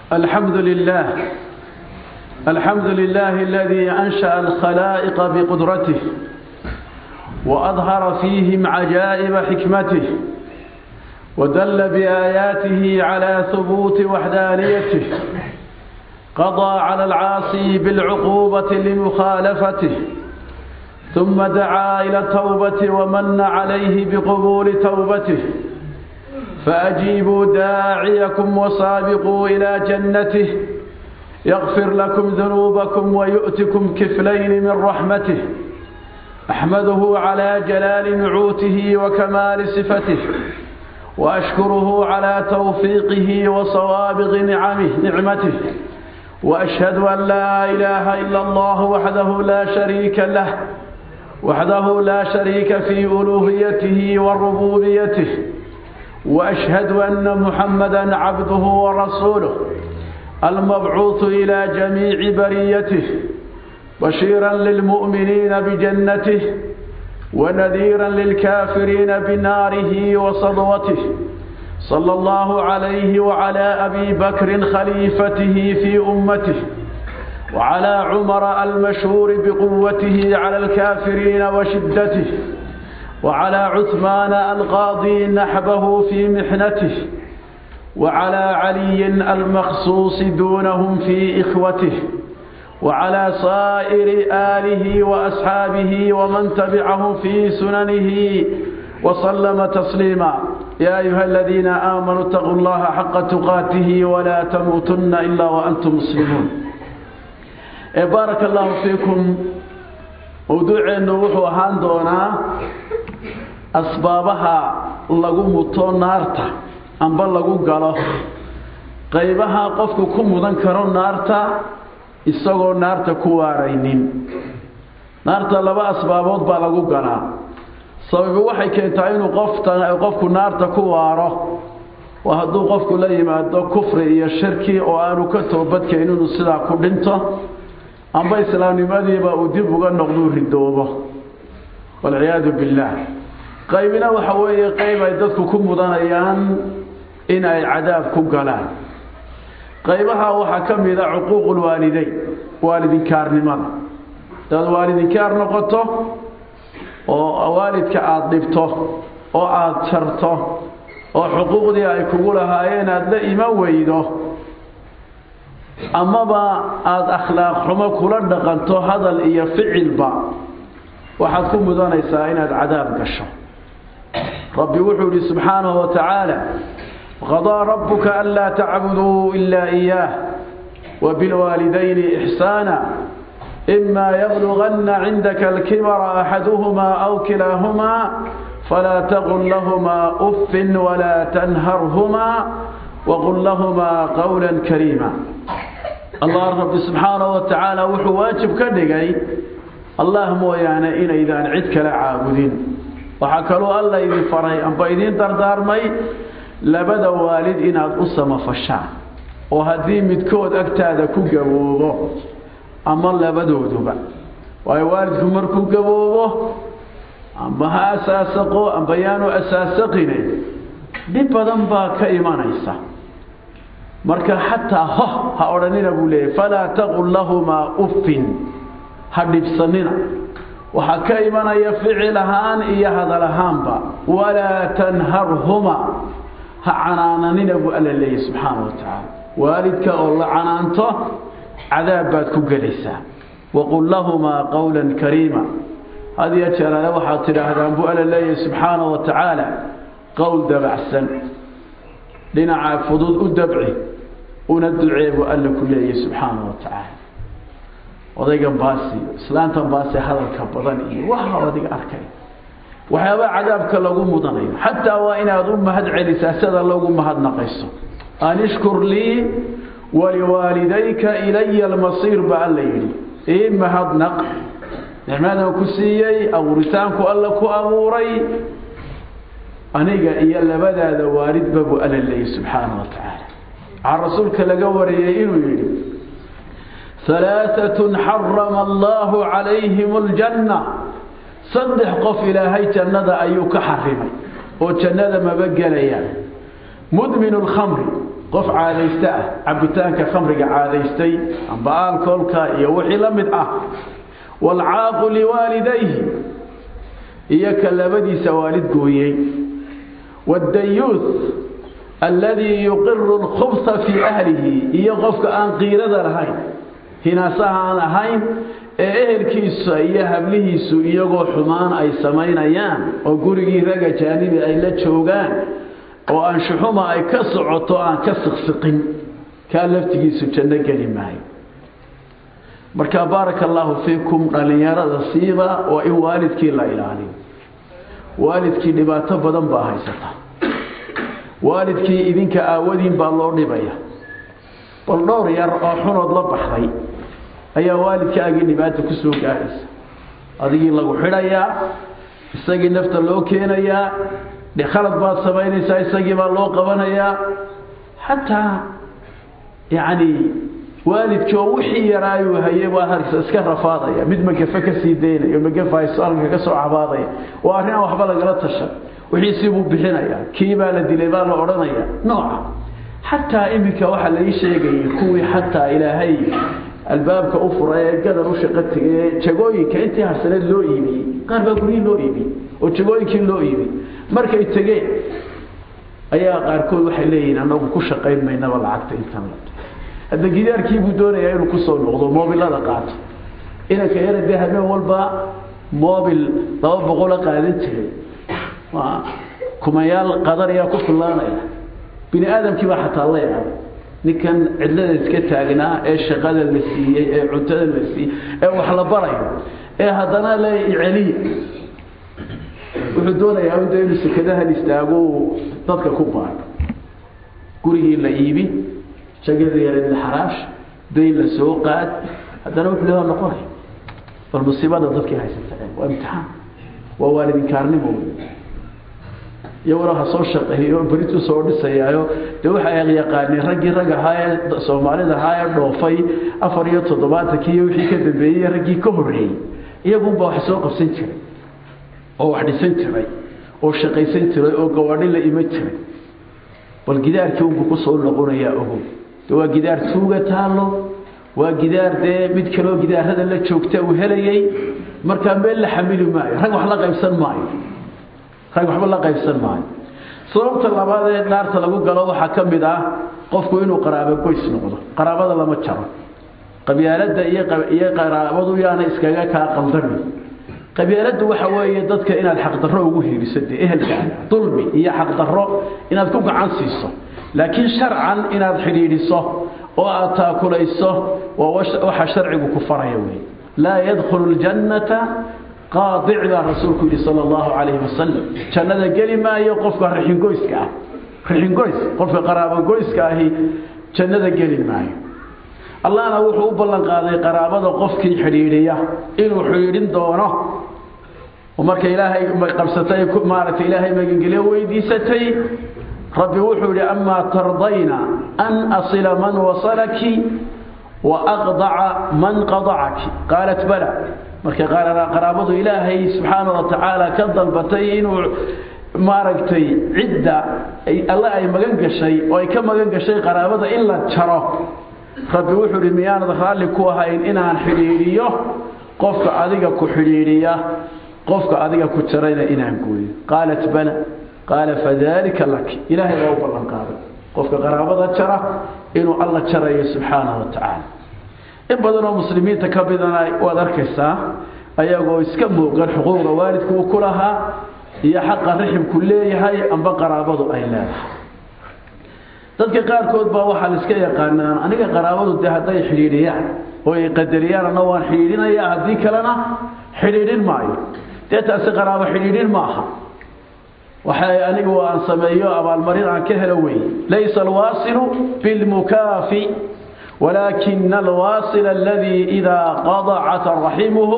الحمد لله الحمد لله الذي أنشأ الخلائق بقدرته وأظهر فيهم عجائب حكمته ودل بآياته على ثبوت وحدانيته قضى على العاصي بالعقوبة لمخالفته ثم دعا إلى التوبة ومن عليه بقبول توبته فأجيبوا داعيكم وسابقوا إلى جنته يغفر لكم ذنوبكم ويؤتكم كفلين من رحمته أحمده على جلال نعوته وكمال صفته وأشكره على توفيقه وصوابغ نعمه نعمته وأشهد أن لا إله إلا الله وحده لا شريك له وحده لا شريك في ألوهيته وربوبيته وأشهد أن محمدا عبده ورسوله المبعوث إلى جميع بريته بشيرا للمؤمنين بجنته ونذيرا للكافرين بناره وصدوته صلى الله عليه وعلى أبي بكر خليفته في أمته وعلى عمر المشهور بقوته على الكافرين وشدته وعلى عثمان القاضي نحبه في محنته وعلى علي المخصوص دونهم في إخوته وعلى سائر آله وأصحابه ومن تبعهم في سننه وسلم تسليما يا أيها الذين آمنوا اتقوا الله حق تقاته ولا تموتن إلا وأنتم مسلمون بارك الله فيكم موضوعنا وحو أهان دونا أسبابها لغو متو نارتا أنبا لغو قاله qaybaha qofku ku mudan karo naarta isagoo naarta ku waaraynin naarta laba asbaabood baa lagu galaa sababi waxay keentaa inuu qofku naarta ku waaro waa hadduu qofku la yimaado kufri iyo shirki oo aanu ka toobadkeen inuu sidaa ku dhinto amba islaamnimadiiba uu dib uga noqduu ridoobo walciyaadu billaah qaybina waxa weeye qayb ay dadku ku mudanayaan in ay cadaab ku galaan qaybaha waxaa ka mid a cuquuqu lwaalideyn waalidinkaarnimada hadaad waalidinkaar noqoto oo waalidka aada dhibto oo aada jarto oo xuquuqdii ay kugu lahaayeen aada la iman weydo amaba aada akhlaaq xumo kula dhaqanto hadal iyo ficilba waxaad ku mudanaysaa inaad cadaab gasho rabbi wuxuu yihi subxaanahu wa tacaala وقضى ربك ألا تعبدوا إلا إياه وبالوالدين إحسانا إما يبلغن عندك الكبر أحدهما أو كلاهما فلا تقل لهما أف ولا تنهرهما وقل لهما قولا كريما الله رب سبحانه وتعالى وحواجب كدقي الله مويانا إن إذا عدك لعابدين وحكروا الله إذن فرهي أنبا إذن دردار مي labada waalid inaad u samafashaan oo haddii midkood agtaada ku gaboobo ama labadooduba waayo waalidku markuu gaboobo amba ha asaasaqo amba yaanu asaasaqine dhib badan baa ka imanaysa marka xataa hoh ha odhanina buu leeyahy falaa taqul lahumaa uffin ha dhibsanina waxaa ka imanaya ficil ahaan iyo hadal ahaanba walaa tanharhuma ha canaananina buu alla leeyahy subxaana wa tacaala waalidka oo la canaanto cadaab baad ku gelaysaa waqul lahumaa qawlan kariima had iyo jeer ale waxaad tidhaahdaan buu alla leeyahay subxaana wa tacaala qowl dabacsan dhinaca fudud u dabci una ducee buu alla ku leeyahay subxaana wa tacaala odaygan baasi islaantan baasi hadalka badan iyo waxa adiga arkay waxyaaba cadaabka lagu mudanayo xataa waa inaad u mahad celisaa sida lagu mahadnaqayso an ishkur lii waliwaalidayka ilaya almasiir ba alla yidhi ii mahadnaq nicmadan ku siiyey abuuritaanku alla ku abuuray aniga iyo labadaada waalidba buu alla leeyay subxaana wa tacaala waxaa rasuulka laga wariyey inuu yidhi halaaatun xarama allahu calayhim aljanna saddex qof ilaahay jannada ayuu ka xarimay oo jannada maba gelayaan mudminu lkhamri qof caadaysta ah cabitaanka khamriga caadaystay amba alkoolka iyo wixii la mid ah waalcaaqu liwaalidayhi iyo ka labadiisa waalid gooyey waddayuuth alladii yuqiru lkhubsa fii ahlihi iyo qofka aan qiirada lahayn hinaasaha aan ahayn ee ehelkiisa iyo hablihiisu iyagoo xumaan ay samaynayaan oo gurigii raga jaanibi ay la joogaan oo anshuxuma ay ka socoto aan ka siqsiqin kaa laftigiisu janno geli maayo marka baaraka allaahu fiikum dhallinyarada siiba waa in waalidkii la ilaaliyo waalidkii dhibaato badan baa haysata waalidkii idinka aawadiin baa loo dhibaya bal dhowr yar oo xunood la baxday ayaa waalidkaagii dhibaata ku soo gaadhaysa adigii lagu xidhayaa isagii nafta loo keenayaa khalad baad samaynaysaa isagii baa loo qabanayaa xataa yacni waalidkii oo wixii yaraayuu hayay baa harkisa iska rafaadaya mid magafe ka sii daynaya magafa halka ka soo cabaadaya waa arrin aan waxba lagala tashan wixiisii buu bixinayaa kii baa la dilay baa la odhanaya nooca xataa iminka waxaa lai sheegayay kuwii xataa ilaahay albaabka u furay ee gadar u shaqo tegay ee jagooyinka intii harsaneed loo iibiyey qaar baa guryihii loo iibiyey oo jagooyinkii loo iibiyey markay tegeen ayaa qaarkood waxay leeyihiin anagu ku shaqayn maynaba lacagta intan la hadda gidaarkiibuu doonayaa inuu kusoo noqdo moobilada qaato inanka yara dee habeen walba moobil laba boqola qaadan jiray waa kumayaal qadar ayaa ku fillaanaya bini aadamkii baa xataa la yaabay ninkan cidlada iska taagnaa ee shaqada la siiyey ee cuntada la siiyey ee wax la barayo ee haddana le celiy wuxuu doonayaa inta inuu sekadahan istaago dadka ku baadho gurigii la iibi jagada yareed la xaraash dayn la soo qaad haddana wuxuu leedaa noqonay bal musiibada dadkii haysata waa imtixaan waa waalidinkaarnimo iyaguna ha soo shaqeeyo berituu soo dhisayaayo dee waxa ay yaqaaneen raggii rag ahaa ee soomaalida ahaa ee dhoofay afar iyo toddobaatankii iyo wixii ka dambeeyey raggii ka horreeyey iyagunba wax soo qabsan jiray oo wax dhisan jiray oo shaqaysan jiray oo gawaadhi la iman jiray bal gidaarkii unbu kusoo noqonayaa ogow de waa gidaar tuuga taallo waa gidaar dee mid kaloo gidaarada la joogta uu helayey markaa meel la xamili maayo rag wax la qaybsan maayo rag waxba la qaybsan maayo sababta labaad ee dhaarta lagu galo waxaa ka mid ah qofku inuu qaraabo goys noqdo qaraabada lama jaro qabyaaladda iyo iyo qaraabadu yaana iskaga kaa qaldami qabyaaladdu waxa weeye dadka inaad xaqdarro ugu hiiliso dee ehelkaaga dulmi iyo xaqdarro inaad ku gacan siiso laakiin sharcan inaad xidhiidhiso oo aad taakulayso waa waxa sharcigu ku faraya wey laa yadkhulu ljannata qaadic baa rasuulku yidhi sala allahu calayhi wasalam jannada geli maayo qofka rixingoyska ah rixingoys qofka qaraabogoyska ahi jannada geli maayo allahna wuxuu u ballan qaaday qaraabada qofkii xidhiidhiya inuu xidhiidhin doono marka ilaahay qabsatay maaragtay ilaahay magangelyo weydiisatay rabbi wuxuu yidhi amaa tardayna an asila man wasalaki wa aqdaca man qadacaki qaalat bala markay qaraabadu ilaahay subxaana wa tacaala ka dalbatay inuu maaragtay cidda alle ay magan gashay oo ay ka magan gashay qaraabada in la jaro rabbi wuxuu ihi miyaanad raalli ku ahayn inaan xidhiidhiyo qofka adiga ku xidhiidhiya qofka adiga ku jarayna inaan gooyo qaalat bala qaala fadalika lak ilaahay baa u ballan qaaday qofka qaraabada jara inuu alla jarayo subxaanahu wa tacaala in badanoo muslimiinta ka midana waad arkaysaa ayagoo iska muuqan xuquuqda waalidku uu ku lahaa iyo xaqa riximku leeyahay amba qaraabadu ay leedahay dadka qaarkood baa waxaa la iska yaqaanaan aniga qaraabadu dee hadday xidhiidhiyaan oo ay qadariyaan anna waan xidhiidhinaya haddii kalena xidhiidhin maayo dee taasi qaraabo xidhiidhin maaha waxay anigu aan sameeyo abaalmarin aan ka helo wey laysa alwaasilu bilmukaafi ولكن الواصل الذي إذا قضعت رحمه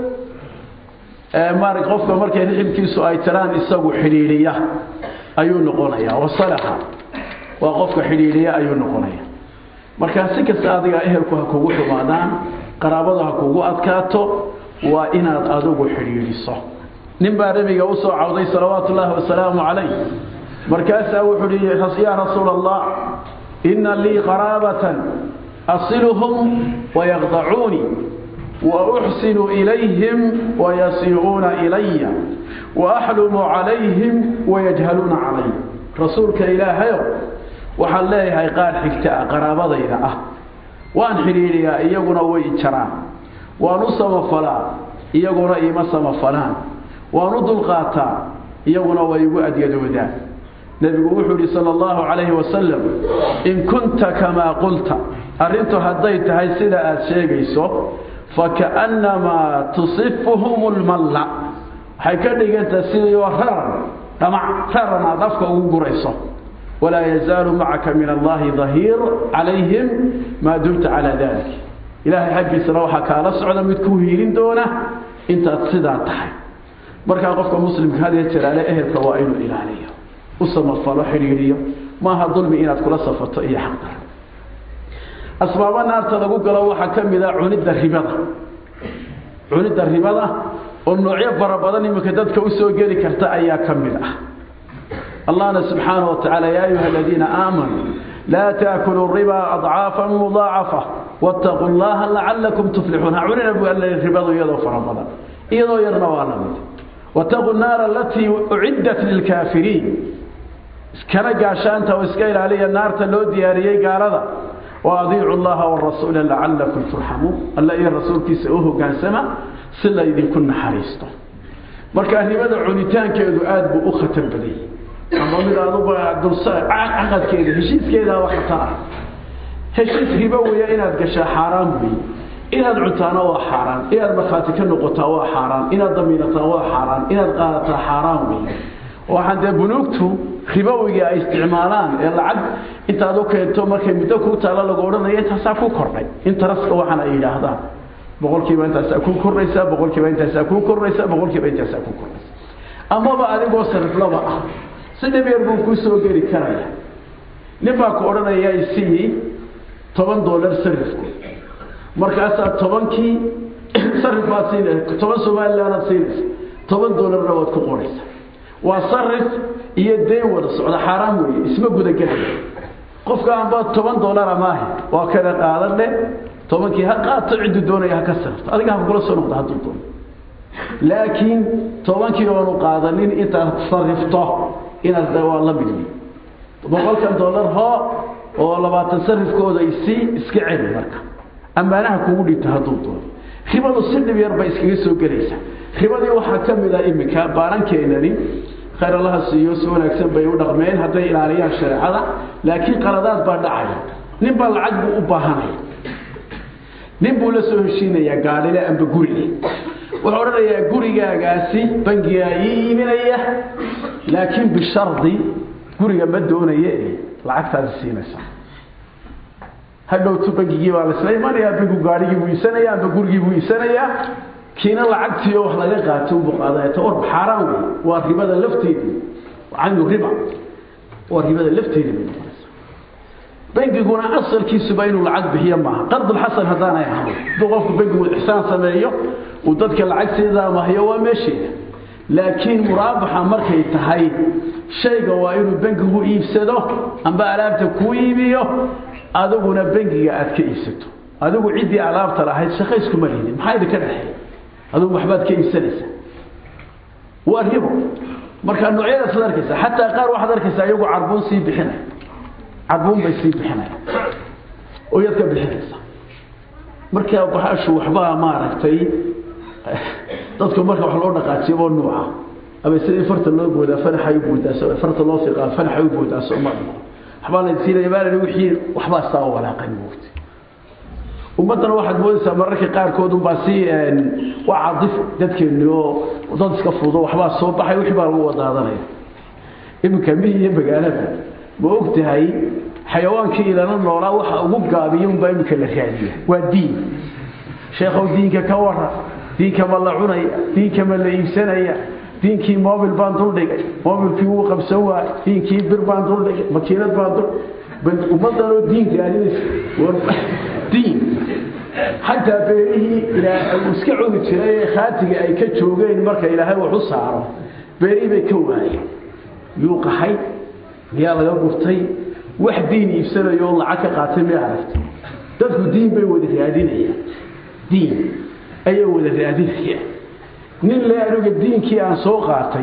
مارك قفك مركي رحمكيسو أي تران إساقو حليلية أيو نقونيا وصلها وقفك حليلية أيو نقونيا marka si kasta adiga ehelku ha kugu xumaadaan qaraabadu ha kugu adkaato waa inaad adigu xidhiidhiso nin baa nabiga u soo cawday salawaatu ullaahi wasalaamu calayh markaasaa wuxuu hi yaa rasuula allah ina lii qaraabatan asiluhum wayaqdacuunii وأحسن إليهم ويسيئون إلي وأحلم عليهم ويجهلون علي رسولك إلهي waxaan leeyahay qaar xigta ah qaraabadayda ah waan xidhiidhiyaa iyaguna way jaraan waan u samafalaa iyaguna iima samafalaan waan u dulqaataa iyaguna way igu adyadoodaan nebigu wuxuu yidhi sala allahu calayhi wasalam in kunta kamaa qulta arrintu hadday tahay sida aada sheegayso fakaannamaa tusifuhum lmalla waxay ka dhigantaha sidii raran dhamac raran aada afka ugu gurayso walaa yazaalu macaka min allahi dahiir calayhim maa dumta calaa dalik ilaahay xaggiisana waxaa kaala socda mid ku hiilin doona intaad sidaa tahay markaa qofka muslimka had iyo jeraale ehelka waa inuu ilaaliyo u samafalo xidhiidhiyo maaha dulmi inaad kula safarto iyo xaqdar asbaaba naarta lagu galo waxaa ka mid a cunidda ribada cunidda ribada oo noocyo fara badan iminka dadka usoo geli karta ayaa ka mid ah allahna subxaanaه watacaala ya ayuha aladiina aamanuu laa taakulu riba adcaafa mudaacafa wاtaquu llaha lacalakum tuflixuun ha cunina bu alla ribadu iyadoo fara badan iyadoo yarna waa la mid wataquu naara alatii uciddat lilkaafiriin iskana gaashaanta oo iska ilaaliya naarta loo diyaariyey gaalada وأضيعوا الله والرسول لعلكم ترحمون الله إيه الرسول كيس أوه كان سما سلا إذن كنا حريصته marka arrimada cunitaankeedu aad buu u khatar baday ama mid aduba dulsa caqadkeeda heshiiskeeda waa khatar ah heshiis ribowiya inaad gashaa xaaraan wey inaad cuntaana waa xaaraan inaad markhaati ka noqotaa waa xaaraan inaad damiinataa waa xaaraan inaad qaadataa xaaraan wey waxaan dee bunuugtu ribowiga ay isticmaalaan ee lacag intaad u keento markay muddo kuu taalla lagu odhanaya intaasaa ku kordhay intaraska waxaan ay yidhaahdaan boqolkiiba intaasaa kuu kordhaysaa boqolkiiba intaasaa kuu kordhaysaa boqolkiiba intaasaa kuu kordhaysa amaba adigoo sariflaba ah si dhib yar buu kuu soo geli karaya nin baa ku odhanaya isii toban dollar sarifku markaasaa tobankii sarif baad siinaysa toban somalilandaad siinaysa toban dollarna waad ku qoraysa waa sarif iyo deen wada socda xaaraan weeye isma gudagelaya qofka aanba toban dollara maaha waa kada qaadan leh tobankii ha qaato ciddu doonaya ha ka sarifto adiga ha kula soo noqdo hadduu doono laakiin tobankii oonu qaadanin intaad sarifto inaad waa la mid boqolkan dollar hoo oo labaatan sarifkooda isii iska celi marka ammaanaha kugu dhigta hadduu doono ribadu si dhib yar bay iskaga soo gelaysa ribadii waxaa ka mid ah iminka baarankeenani khayr allaha siiyo si wanaagsan bay u dhaqmeen hadday ilaaliyaan shareecada laakiin qaladaad baa dhacaya nin baa lacag buu u baahanaya nin buu la soo heshiinayaa gaadhile amba gurile wuxuu odhanayaa gurigaagaasi bangigaa ii iiminaya laakiin bishardi guriga ma doonaye lacagtaasi siinaysa hadhowtu bangigii baa laisla imanayaa bangigu gaadhigii buu iisanayaa amba gurigii buu iisanayaa kiina lacagtiio wax laga qaato unbuu qaadaya ta warba xaaraan wey waa ribada lafteedii caynu riba waa ribada lafteedii bay noqonaysaa bangiguna asalkiisuba inuu lacag bixiyo maaha qardulxasan haddaanay ahayn hadduu qofku bangigu ixsaan sameeyo uu dadka lacag siidaa mahayo waa meesheeda laakiin muraabaxa markay tahay shayga waa inuu bangigu iibsado amba alaabta kuu iibiyo adiguna bangiga aad ka iibsato adigu ciddii alaabta lahayd shaqayskuma lihidin maxaa idinka dhexeeya adigu waxbaad ka iibsanaysaa waa ribo marka noocyadaas ad arkaysa xataa qaar waxaad arkaysaa iyagu carbuun sii bixinaya carbuun bay sii bixinaya oo yaad ka bixinaysa markaa baxashu waxbaa maaragtay dadku marka wax loo dhaqaajiyaboo nuuca ama sidii farta loo boodaa fanaxay u boodaaso farta loo fiqaa fanaxay u boodaaso ma dhimo waxbaa la siinaya baa la wixii waxbaa saa walaaqan moogta ummaddana waxaad moodaysaa mararka qaarkood unbaa si waa cadif dadkeeni oo dad iska fudo waxbaa soo baxay wixii baa lagu wadaadanaya iminka mihi iyo magaalada ma og tahay xayawaankii ilana noolaa waxa ugu gaabiya unbaa iminka la raadiya waa diin sheekhow diinka ka wara diinka ma la cunaya diinka ma la iibsanaya diinkii mobil baan duldhigay mobilkii wuu qabsan waay diinkii bir baan duldhigay makiinad baan dul ummaddanoo diin raadinaysa diin xataa beerihii uu iska cuni jiray ee khaatiga ay ka joogeen marka ilaahay wax u saaro beerihii bay ka waayeen yuu qaxay miyaa laga gurtay wax diin iibsanayo oo lacag ka qaatay may aragtay dadku diin bay wada raadinayaan diin ayay wada raadinayaan nin le aniga diinkii aan soo qaatay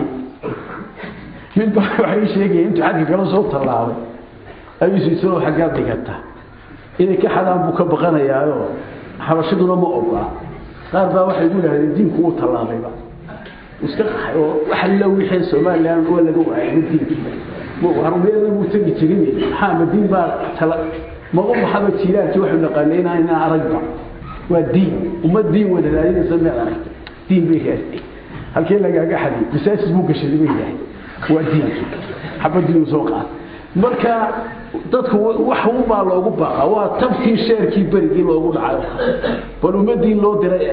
mid baa waxay sheegaya intuu xagga kale soo tallaabay ayuu siisano xaggaad dhigataa inay ka xadaan buu ka baqanayaayo xabashaduna ma ogola qaar baa waxay gu yidhahdeen diinku wuu tallaabayba iska qaxay oo waxa la wixii Soomaaliland oo laga waayay diinkii ma warmeeyada buu tagi jirin maxaa madiin baa tala ma u maxaba jiiraanki wuxuu naqaanayna in aragba waa diin uma diin wada raadinaysa ma aragta diin bay raadinay halkee lagaaga xadi masaajid buu gashay bay yahay waa diin xabadii soo qaad marka dadku wax uu baa loogu baaqa waa tabkii sheerkii barigii loogu dhacayo bal ummadii loo diray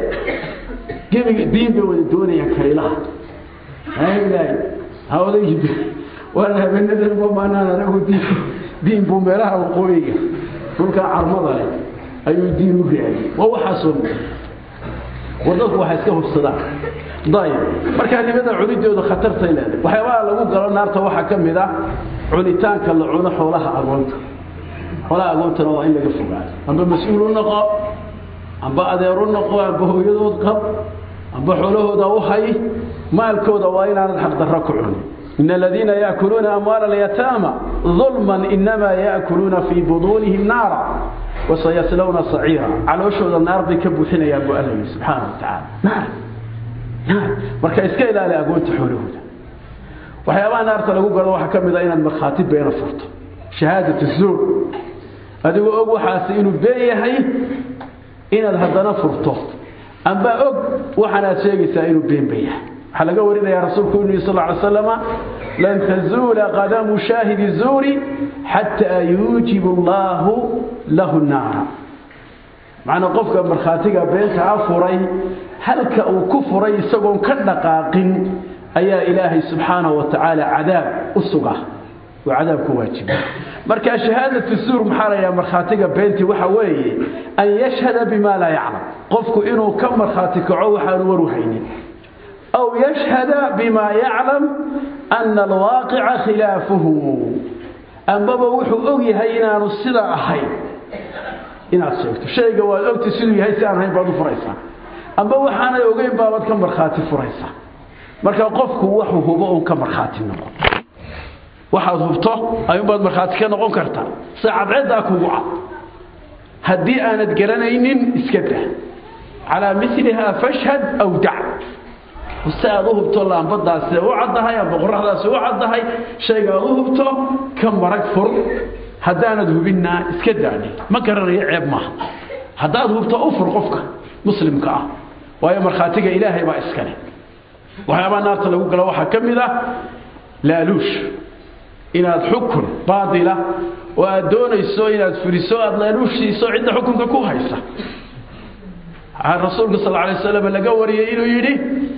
gebiga diin bay wada doonayaan kaylaha haylaay hawlaydi wala habeenada ma maanaan anagu diin diin buu meelaha waqooyiga dhulka carmada leh ayuu diin u raadiyay waa waxaasoo wadadku waxay iska hubsadaan dayib marka nimada cunidooda khatartay leedahay waxyaabaha lagu galo naarta waxaa ka mid ah cunitaanka la cuno xoolaha agoonta xoolaha agoontana waa in laga fogaado amba mas-uul u noqo amba adeer u noqo amba hooyadood qab amba xoolahooda u hay maalkooda waa inaanad xaqdarro ku cunin إن الذين يأكلون أموال اليتامى ظلما إنما يأكلون في بطونهم نارا وسيصلون صعيرا على وشهد النار بكبوحين يا أبو ألم سبحانه وتعالى نار نار marka iska ilaali agoonta xoolahooda waxyaabaha naarta lagu galo waxa kamid ah inaad markhaati been furto shahaadatu zuur adigu og waxaas inuu been yahay inaad haddana furto amba og waxaan aad sheegaysaa inuu been been yahay waxaa laga warinaya rasuulku inuu sal lla alay waslam lan tazuula qadamu shaahidi zuuri xataa yuujibu allahu lahu naara macnaa qofka markhaatiga beenta a furay halka uu ku furay isagoon ka dhaqaaqin ayaa ilaahay subxaanahu wa tacaala cadaab u suga oo cadaab ku waajiba marka shahaadatu zuur maxaa la yidhaha markhaatiga beentii waxa weeye an yashhada bima laa yaclam qofku inuu ka markhaati kaco waxaanu waru haynin أو يشهد بما يعلم أن الواقع خلافه أما بوحو أغي هينا نصدا أحي إنا سيكتو شيء قوال أغتي سيدو يهي سيان هاي بعضو فريسا أما وحانا يوغين بابات كم مرخاتي فريسا مركا قفكو وحو هبو كم مرخاتي نقو waxaad hubto ayuun baad markhaati ka noqon kartaa saacad ciddaa kugu cad haddii aanad garanaynin iska dah calaa milihaa fashhad aw dac si aad u hubto laambadaasi u caddahay amba qoraxdaasi u caddahay shayga aad u hubto ka marag fur haddaanad hubinna iska daani ma garanayo ceeb maaha haddaad hubto u fur qofka muslimka ah waayo markhaatiga ilaahay baa iskale waxyaabaha naarta lagu galo waxaa ka mid ah laaluush inaad xukun baadila oo aad doonayso inaad fuliso aad laaluush siiso cidda xukunka ku haysa rasuulka sal alay wasalam laga wariyey inuu yidhi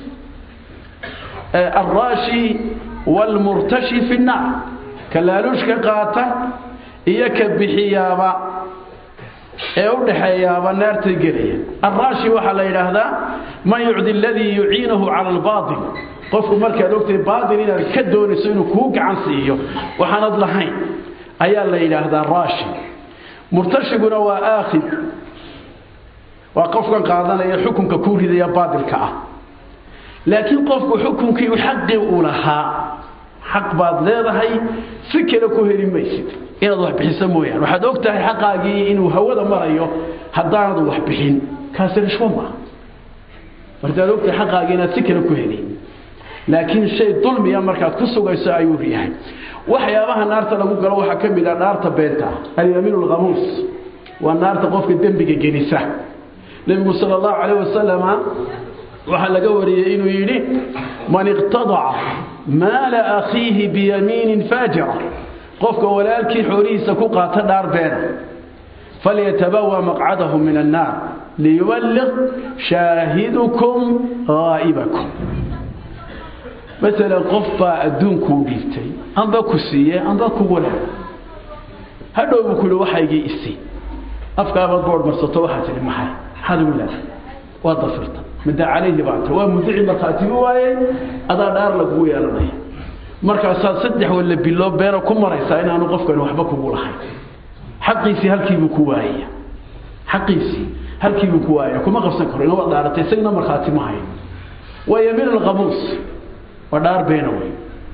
الراشي والمرتشي في النار كلالوش كقاطة إياك بحيابا أو دحيابا نار تقرية الراشي وحل إلى هذا ما يعدي الذي يعينه على الباطل قف مركا دوكتي باطل إلى الكدون يسينو كوك عن سيئو وحند لحين أيا الله إلى هذا الراشي مرتشي قنا وآخذ وقف كان قادنا يحكم ككوري ذي باطل كأه laakiin qofku xukunkii xaqii uu lahaa xaq baad leedahay si kale ku heli maysid inaad wax bixiso mooyaan waxaad og tahay xaqaagii inuu hawada marayo haddaanad wax bixin kaasi rishwo maaha markaad og tahay xaqaagii inaad si kale ku heli laakiin shay dulmiya markaad ku sugayso ayuu yahay waxyaabaha naarta lagu galo waxaa ka mid ah naarta beenta alyamiin alkhamuus waa naarta qofka dembiga gelisa nebigu sala allahu calayh wasalama waxaa laga wariyey inuu yidhi man iqtadaca maala akhiihi biyamiinin faajira qofka walaalkii xoolihiisa ku qaata dhaar beena falyatabawa maqcadahu min annaar liyuballiq shaahidukum haa'ibakum masalan qof baa adduunkuu dhiibtay amba ku siiye amba kugu leh hadhow buu ku yihi waxaygii isi afkaabaad boodh marsato waxaa tidhi maxay maxaad ugu leedahay waad dafirta مدى عليه باتا ومدعي مرخاتي وايه هذا دار لك ويا لنا markaasaad saddex walla biloo beena ku maraysaa inaanu qofkani waxba kugu lahayn xaqiisii halkiibuu ku waayaya xaqiisii halkiibuu ku waayaya kuma qabsan karo ina waad dhaaratay isagna markhaati ma hayn waa yamiin alkhamuus waa dhaar beena wey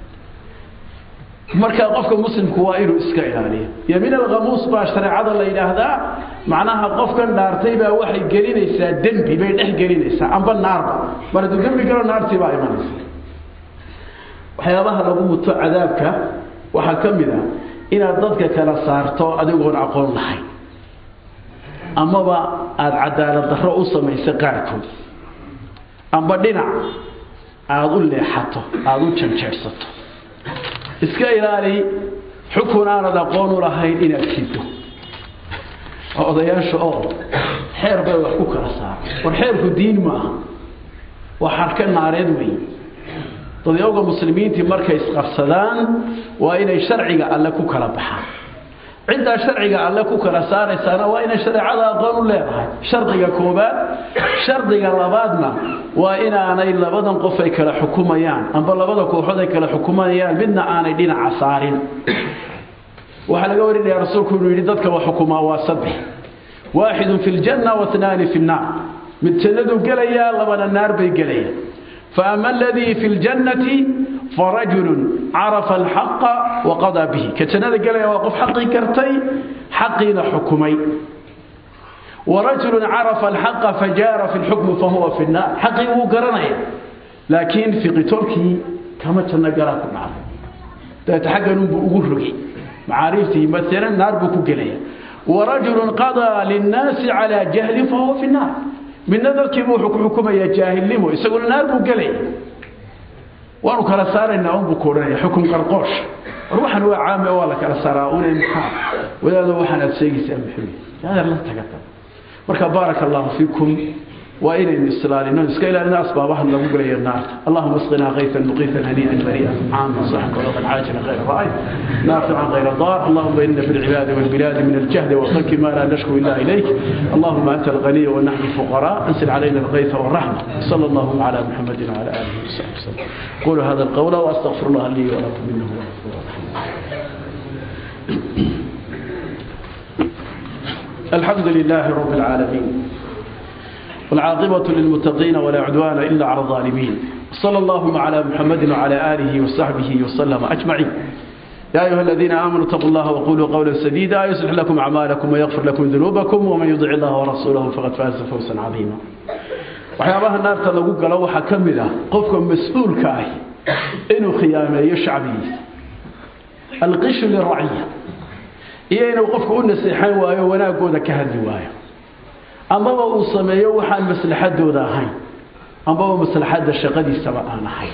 marka qofka muslimku waa inuu iska ilaaliyo yamiin alkhamuus baa shareecada la yidhaahdaa macnaha qofkan dhaartay baa waxay gelinaysaa dembi bay dhex gelinaysaa amba naarba mar hadduu dembi galo naartii baa imanaysa waxyaabaha lagu muto cadaabka waxaa ka mid ah inaad dadka kala saarto adigoon aqoon lahayn amaba aada cadaalad darro u samayso qaarkood amba dhinac aada u leexato aada u janjeersato iska ilaali xukun aanad aqoon u lahayn inaad sido odayaasha oo xeer bay wax ku kala saara war xeerku diin maaha waa xarka naareed wey dadyowga muslimiintii markay isqabsadaan waa inay sharciga alle ku kala baxaan ciddaa sharciga alle ku kala saaraysaana waa inay shareecada aqoon u leedahay shardiga koobaad shardiga labaadna waa inaanay labadan qof ay kala xukumayaan amba labada kooxood ay kala xukumayaan midna aanay dhinaca saarin waxaa laga warinaya rasuulku inuu yidhi dadka wa xukumaa waa saddex waaxidun fi ljanna wathnaani fi nnaar mid jannaduu gelayaa labana naar bay gelayaan faama aladii fi ljannati farajulu carafa alxaqa waqadaa bihi ka jannada gelaya waa qof xaqii gartay xaqiina xukumay warajulu carafa alxaqa fajaara fi lxukmi fahuwa fi nnaar xaqii wuu garanaya laakiin fiqitolkii kama janno galaa ku dhacday dabeeta xagganunbuu ugu rogay macaariiftii maalan naar buu ku gelaya warajulu qadaa linnaasi calaa jahlin fahuwa fi nnaar midna dadkiibu wuxuu ku xukumayaa jaahilnimo isaguna naar buu gelaya waanu kala saaraynaa unbuu ku odhanaya xukun qarqoosh war waxaan waa caami waa la kala saaraa une maxaa wadaado waxaan aad sheegaysaa muxuu adeer la tagata marka baaraka allahu fiikum waa inaynu islaalino iska ilaalino asbaabahan lagu gelaya naarta allahuma asqinaa kayfan muqiifan hanii'an mari'an caaman saxan qoloqan caajilan غayra ra'ay نافعا غير ضار اللهم إن في العباد والبلاد من الجهد والخلق ما لا نشكو إلا إليك اللهم أنت الغني ونحن الفقراء أنزل علينا الغيث والرحمة صلى الله على محمد وعلى آله وصحبه وسلم قولوا هذا القول وأستغفر الله لي ولكم إنه هو الغفور الرحيم الحمد لله رب العالمين والعاقبة للمتقين ولا عدوان إلا على الظالمين صلى الله على محمد وعلى آله وصحبه وسلم أجمعين يا أيها الذين آمنوا اتقوا الله وقولوا قولا سديدا يصلح لكم أعمالكم ويغفر لكم ذنوبكم ومن يطع الله ورسوله فقد فاز فوزا عظيما waxyaabaha naarta lagu galo waxaa ka mid ah qofka mas-uulka ah inuu khiyaameeyo shacbigiisa alqishu liraciya iyo inuu qofka u naseexan waayo wanaagooda ka hadli waayo amaba uu sameeyo waxaan maslaxadooda ahayn amaba maslaxadda shaqadiisaba aan ahayn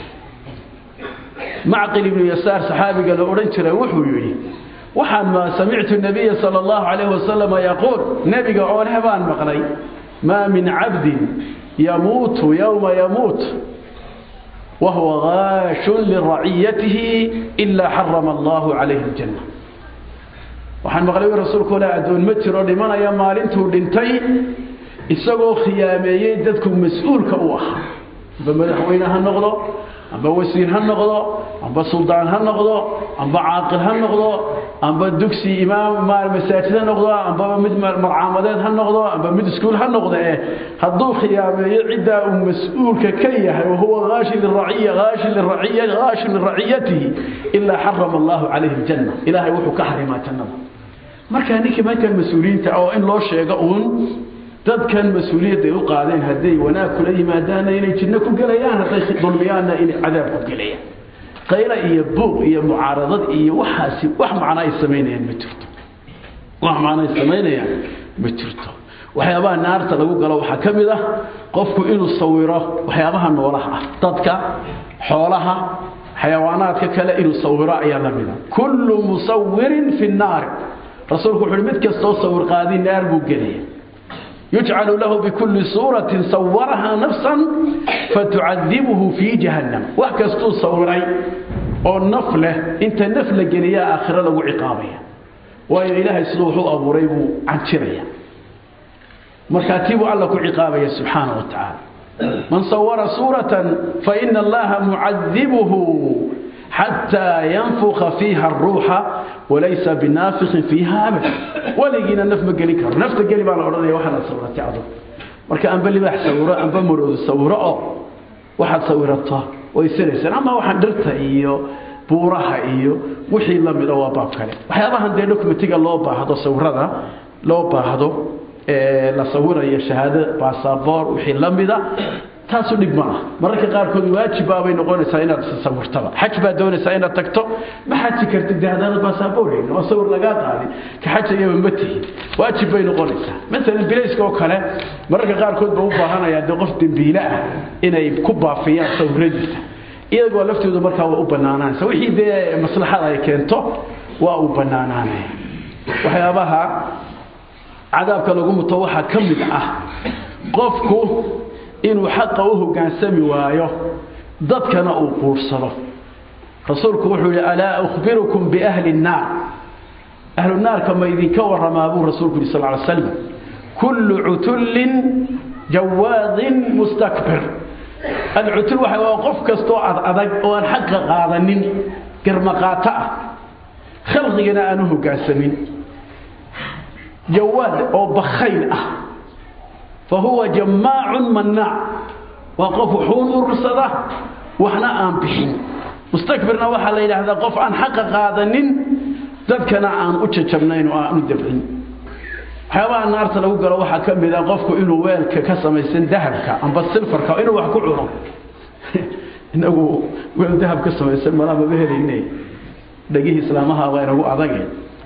macqil ibnu yasaar saxaabiga la odhan jiray wuxuu yidhi waxaan ma samictu nabiya sala allahu calayhi wasalam yaquul nebiga oo leh baan maqlay maa min cabdin yamuutu yowma yamuut wahuwa gaashun liraciyatihi ilaa xarama allahu calayhi aljanna waxaan maqlay rasuulku le addoon ma jiro dhimanaya maalintuu dhintay isagoo khiyaameeyey dadku mas-uulka u ahaa amba madaxweyne ha noqdo amba wasiir ha noqdo amba suldaan ha noqdo amba caaqil ha noqdo amba dugsi imaam masaajid ha noqdo ambaba mid marcaamadeed ha noqdo amba mid iskuul ha noqdo eh hadduu khiyaameeyo ciddaa uu mas-uulka ka yahay wahuwa haashin liraciya haashin liraciya haashin liraciyatihi ilaa xarama allahu calayhi aljanna ilaahay wuxuu ka xarimaa jannada markaa ninkii markan mas-uuliyiinta oo in loo sheego uun dadkan mas-uuliyadday u qaadeen hadday wanaag kula yimaadaanna inay jinno ku gelayaan hadday dulmiyaanna inay cadaab ku gelayaan qaylo iyo buuq iyo mucaaradad iyo waxaasi wax macno ay samaynayaan ma jirto wax macno ay samaynayaan ma jirto waxyaabaha naarta lagu galo waxaa ka mid ah qofku inuu sawiro waxyaabaha noolaha ah dadka xoolaha xayawaanaadka kale inuu sawiro ayaa la mida kullu musawirin fi nnaari rasuulku wuxu uhi mid kastoo sawir qaadi naar buu gelaya يجعل له بكل صورة صورها نفسا فتعذبه في جهنم وحكستو صوري أو نفلة انت نفلة جنيا آخرة له عقابية وإن إلهي سلوحه أبو ريب عن شريا مكاتب الله عقابية سبحانه وتعالى من صور صورة فإن الله معذبه xataa yanfuka fiiha aruuxa walaysa binaafiqin fiiha abad weligiina naf ma gelin karo nafta geli baa la odhanaya waxaad sawiratay adu marka anba libaax sawiro anba maroodu sawiro oo waxaad sawirato way siraysaan ama waxaan dhirta iyo buuraha iyo wixii la mida waa baab kale waxyaabahan dee documentiga loo baahdo sawirada loo baahdo la sawirayo shahaado basaboor wixii la mida taasu dhib ma ah mararka qaarkood waajibbaabay noqonaysaa inaad sawirtaba xaj baad doonaysaa inaad tagto ma xaji kartid dee haddaanad basaboorhayn oo sawir lagaa qaadin ka xajayaba ma tihin waajib bay noqonaysaa masalan bilayska oo kale mararka qaarkood ba u baahanayaan dee qof dembiile ah inay ku baafiyaan sawiradiisa iyagoo laftoodu markaa waa u banaanaanaysa wixii dee maslaxada ay keento waa uu banaanaanaya waxyaabaha cadaabka lagu muto waxaa ka mid ah qofku inuu xaqa u hogaansami waayo dadkana uu quursado rasuulku wuxuu yihi alaa ukhbirukum biahli nnaar ahlu naarka ma idinka waramaa buu rasuulku yihi sal ly slam kullu cutullin jawaadin mustakbir alcutul waxa waa qof kastoo ad adag oo aan xaqa qaadanin garmaqaato ah khalqigana aan u hogaansamin jawaad oo bakhayl ah fa huwa jammaacun mannaac waa qof wuxuun urursada waxna aan bixin mustakbirna waxaa la yidhaahdaa qof aan xaqa qaadanin dadkana aan u jajabnayn oo aan u dabcin waxyaabaha naarta lagu galo waxaa ka mid a qofku inuu weelka ka samaysan dahabka amba silfarka inuu wax ku cuno inagu weel dahab ka samaysan malaa maba helayne dhegihii islaamaha waa inagu adage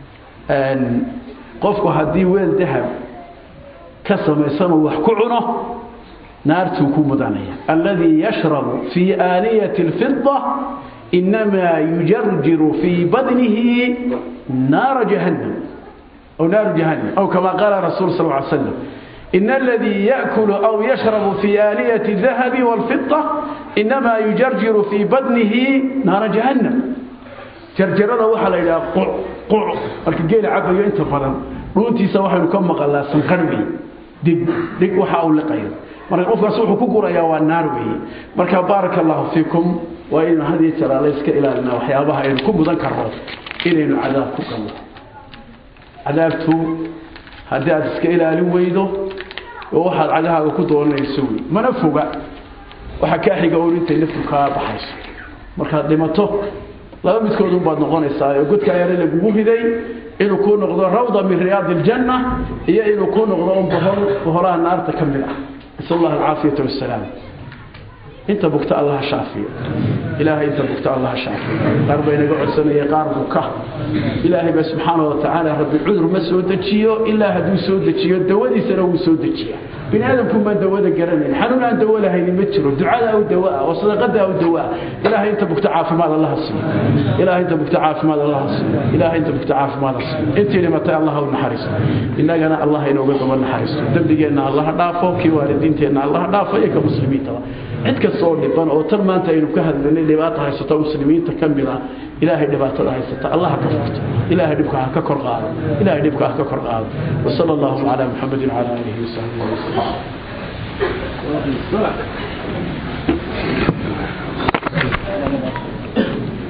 qofku haddii weel dahab ka samaysanuu wax ku cuno naartuu ku mudanaya alladii yashrabu fii aaniyati alfida inamaa yujarjiru fii badnihi naara jahannam أو نار جهنم أو كما قال رسول صلى الله عليه وسلم إن الذي يأكل أو يشرب في آلية الذهب والفضة إنما يجرجر في بدنه نار جهنم جرجرنا وحلا إلى قع قع الكجيل عبا أنت فلان runtiisa waxaynu ka maqalnaa sanqar wey dig dig waxa uu liqayo marka qofkaas wuxuu ku gurayaa waa naar weeye marka baaraka allahu fiikum waa inaynu had iyo jeer alle iska ilaalinaa waxyaabaha aynu ku mudan karno inaynu cadaab ku galno cadaabtu haddii aad iska ilaalin weydo oo waxaad cagahaaga ku doonanayso wey mana foga waxaa kaa xiga oo intay naftu kaa baxayso markaad dhimato laba midkoodun baad noqonaysaa oo godka yare lagugu riday inuu kuu noqdo rawda min riyaadi aljanna iyo inuu kuu noqdo un bohol boholaha naarta ka mid ah nasal allah alcaafiyata wassalaam inta bugta allaha shaafiyo ilaahay inta bugta allaha shaafiyo qaar baa inaga codsanaya qaar buka ilaahay baa subxaana wa tacaala rabbi cudur ma soo dejiyo ilaa hadduu soo dejiyo dawadiisana wuu soo dejiya bini aadamkun baan dawada garanayn xanuun aan dawo lahaynin ma jiro ducada u dawa oo sadaqada u dawa ilaahay inta bugta caafimaad allaha siiyo ilaahay inta bugta caafimaad allaha siiyo ilaahay inta bugta caafimaad siiyo intii dhimatay allaha u naxariisto innagana allah inooga daba naxariisto dembigeenna allaha dhaafo kii waalidiinteenna allaha dhaafo iyo ka muslimiintaba cid kastoo dhiban oo tan maanta aynu ka hadlanay dhibaata haysato muslimiinta ka mid ah ilaahay dhibaatada haysata allah ka furto ilaahay dhibka ha ka kor qaado ilaahay dhibka ha ka kor qaado wasala allahu calaa muxamedin wcala aalihi wasaxbihi wasallam